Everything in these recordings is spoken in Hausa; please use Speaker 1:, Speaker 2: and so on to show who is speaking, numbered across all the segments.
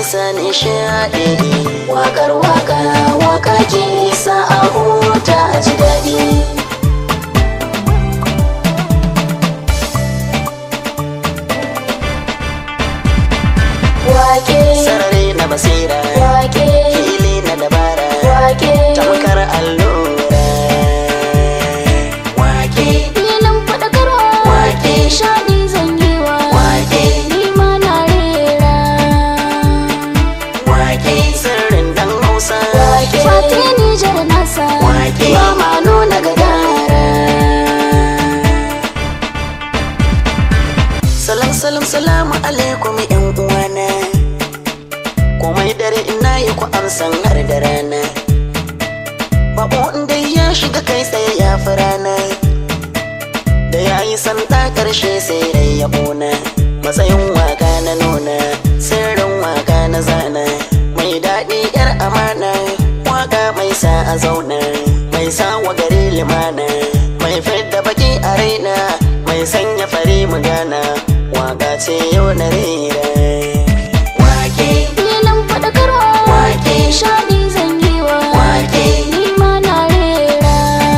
Speaker 1: sa nishaɗi
Speaker 2: Wakar waka waka ke sa a huta a ji daɗi Wake
Speaker 1: sarari na basira
Speaker 2: wake
Speaker 1: fili na dabara
Speaker 2: wake
Speaker 1: tamkar allura wake
Speaker 2: filin faɗakarwa
Speaker 1: Wake.
Speaker 2: nishaɗi zangewa
Speaker 1: Wake.
Speaker 2: ni ma na rera
Speaker 1: wake sirrin dan hausa
Speaker 2: Fati Nijar nasa
Speaker 1: Wake.
Speaker 2: ba ma nuna gadara
Speaker 1: salam salam salamu alaikum yan uwana komai dare ina yi ku amsan har da rana babo inda ya shiga kai tsaye ya fi rana da ya yi santa karshe sai dai ya ƙona matsayin waka na nuna sirrin waka na zana mai daɗi yar amana waka mai sa a zauna mai sa wa gari limana mai fidda baki a raina mai sanya fari mu gana waka ce yau na rera wake
Speaker 2: filin faɗakarwa
Speaker 1: Wake.
Speaker 2: nishaɗi zangewa
Speaker 1: Wake.
Speaker 2: ni ma na rera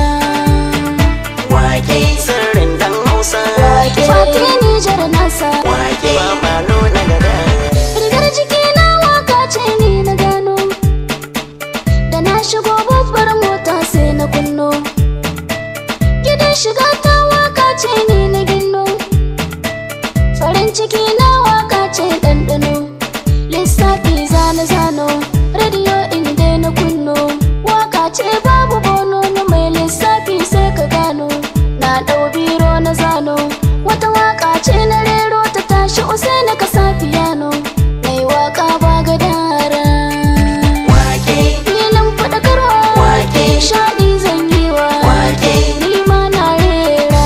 Speaker 1: wake sirrin dan hausa
Speaker 2: Fati Nijar nasa
Speaker 1: wake ba ma nuna gada
Speaker 2: rigar jiki na waka ce ni na gano da na shigo babbar mota sai na kunno gidan shiga ta waka ce ni na ginno farin ciki na waka ce ɗanɗano lissafi zane zano rediyo inda na kunno waka ce babu bono na mai lissafi sai ka gano na ɗau biro na zano wata waka ce na rero ta tashi usai na kasa fiyano mai waka ba gadara
Speaker 1: wake
Speaker 2: filin faɗakarwa
Speaker 1: Wake.
Speaker 2: shaɗi zangewa
Speaker 1: Wake.
Speaker 2: ni ma na rera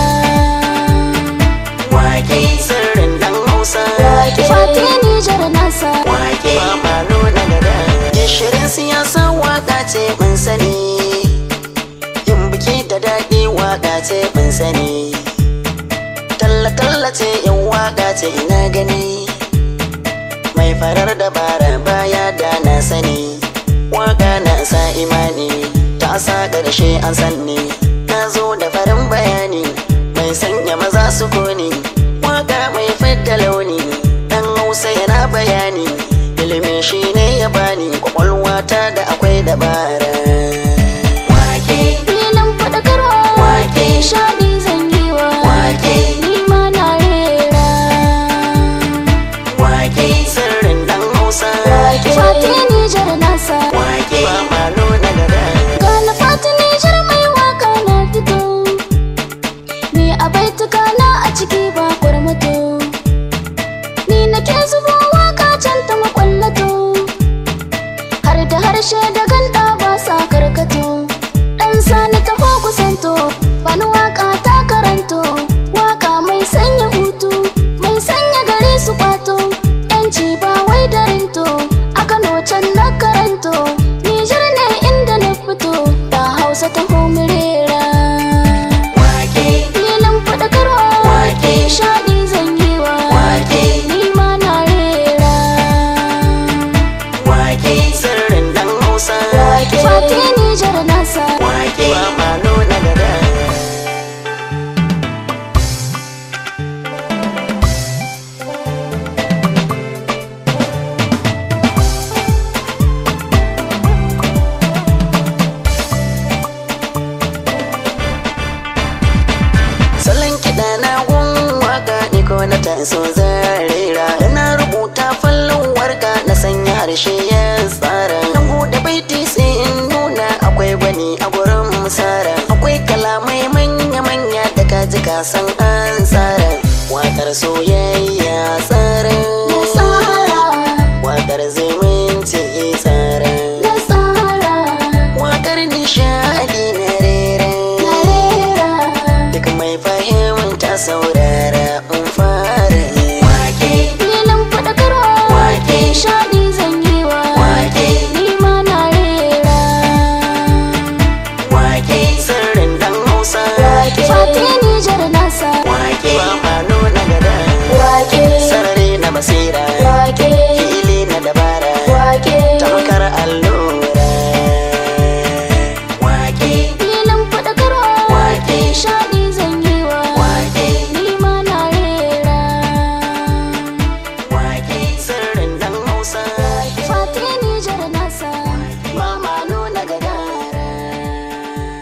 Speaker 1: wake sirrin dan hausa
Speaker 2: Fati Nijar nasa
Speaker 1: wake ba ma nuna gada gishirin siyasa waka ce mun sani yin biki da daɗi waka ce mun sani talla-talla ce yin waka ce ina gani mai farar dabara baya da na sani waka na sa imani ta sa ƙarshe an sanni na zo da farin bayani mai sanya maza su koni waka mai fidda launi dan hausa yana bayani ilimi shi ne ya bani kwakwalwa ta da akwai dabara wake
Speaker 2: filin faɗakarwa
Speaker 1: Wake.
Speaker 2: shaɗi zangewa
Speaker 1: Wake.
Speaker 2: ni ma na rera
Speaker 1: wake sirrin dan hausa
Speaker 2: Fati Nijar nasa
Speaker 1: wake ba ma nuna gada
Speaker 2: ga na Fati Nijar mai waka na fito ni a baituka na a ciki ba kwarmato ni nake zubo waka can ta makwallato har da harshe da ganda ba sa karkato dan sani taho kusanto bani waka ta karanto waka mai sanya hutu mai sanya gari su kwato yanci ba wai da rinto a kano can na karanto nijar ne inda na fito da hausa ta homirera
Speaker 1: wake
Speaker 2: filin faɗakarwa
Speaker 1: Wake.
Speaker 2: shaɗi zangewa
Speaker 1: Wake.
Speaker 2: ni ma na rera
Speaker 1: wake sirrin dan hausa
Speaker 2: Fati Nijar nasa
Speaker 1: wake ba ma nuna gada salon kiɗa na gun waka ni ko na taso zarera ina rubuta fallon warka na sanya harshe ya tsara na buɗe baiti sai in nuna akwai gwani a gurin musara akwai kalamai manya-manya da kaji ka san an tsara wakar soyayya tsara
Speaker 2: na tsara
Speaker 1: wakar zumunci tsara
Speaker 2: na tsara
Speaker 1: wakar nishadi na rera
Speaker 2: na rera
Speaker 1: duk mai fahimta saurara